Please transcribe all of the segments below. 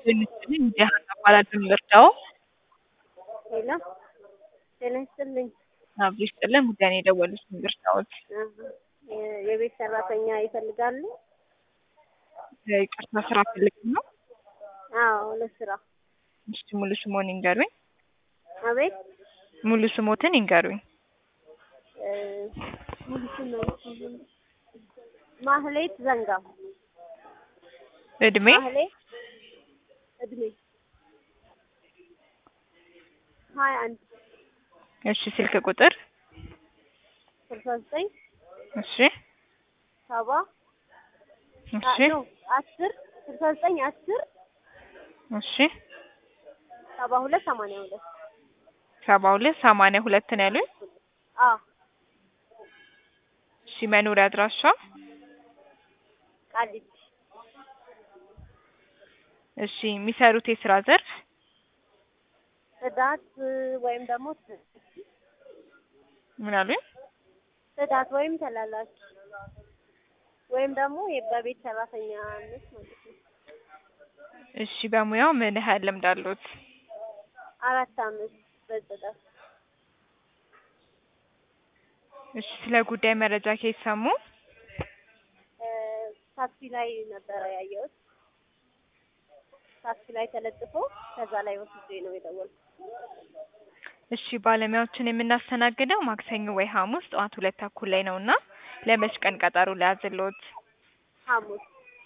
ይስጥልኝ ዲያና እባላለሁ ልርዳዎ? ሄሎ ጤና ይስጥልኝ። አብሮ ይስጥልን ጉዳይ ነው የደወሉት ምን ልርዳዎት? የ- የቤት ሰራተኛ ይፈልጋሉ? ይቅርታ ስራ ፈልገው ነው? አዎ ለስራ። እሺ ሙሉ ስምዎን ይንገሩኝ? አቤት ሙሉ ስምዎትን ይንገሩኝ? እ፣ ሙሉ ስም ማህሌት ዘንጋው። እድሜ? ማህሌት እድሜ ሀያ አንድ እሺ ስልክ ቁጥር? ስልሳ ዘጠኝ እሺ ሰባ እሺ ኖ አስር ስልሳ ዘጠኝ አስር እሺ ሰባ ሁለት ሰማንያ ሁለት ሰባ ሁለት ሰማንያ ሁለት ነው ያሉኝ? አዎ እሺ መኖሪያ አድራሻ? ቃሊቲ እሺ የሚሰሩት የስራ ዘርፍ? ጽዳት ወይም ደግሞ ምን አሉኝ? ጽዳት ወይም ተላላኪ ወይም ደግሞ የ- በቤት ሰራተኛነት ማለት ነው። እሺ በሙያው ምን ያህል ልምድ አለዎት? አራት አመት በጽዳት እሺ ስለ ጉዳይ መረጃ ከየት ሰሙ? እ፣ ታክሲ ላይ ነበረ ያየሁት። ታክሲ ላይ ተለጥፎ ከዛ ላይ ወስጄ ነው የደወልኩት። እሺ ባለሙያዎችን የምናስተናግደው ማክሰኞ ወይ ሐሙስ ጠዋት ሁለት ተኩል ላይ ነው እና ለመች ቀን ቀጠሮ ልያዝልዎት? ሐሙስ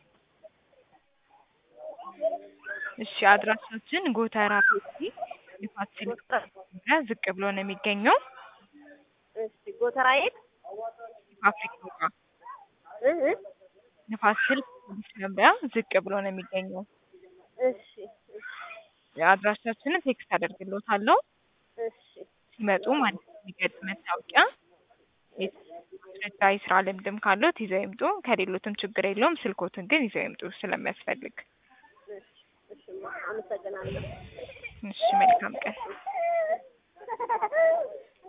እሺ አድራሻችን ጎተራ ፔፕሲ ንፋስ ስልክ መጀመሪያ ዝቅ ብሎ ነው የሚገኘው እሺ ጎተራ የት? ፋብሪካው ጋር እ እ ንፋስ ስልክ ፖሊስ መምሪያ ዝቅ ብሎ ነው የሚገኘው። እሺ እሺ አድራሻችንን ቴክስት አደርግልዎታለሁ። እሺ ሲመጡ ማለት የሚገጥ መታወቂያ ማስረጃ የስራ ልምድም ካለዎት ይዘው ይምጡ። ከሌሎትም ችግር የለውም። ስልክዎትን ግን ይዘው ይምጡ ስለሚያስፈልግ። እሺ እሺ አመሰግናለሁ። እሺ መልካም ቀን።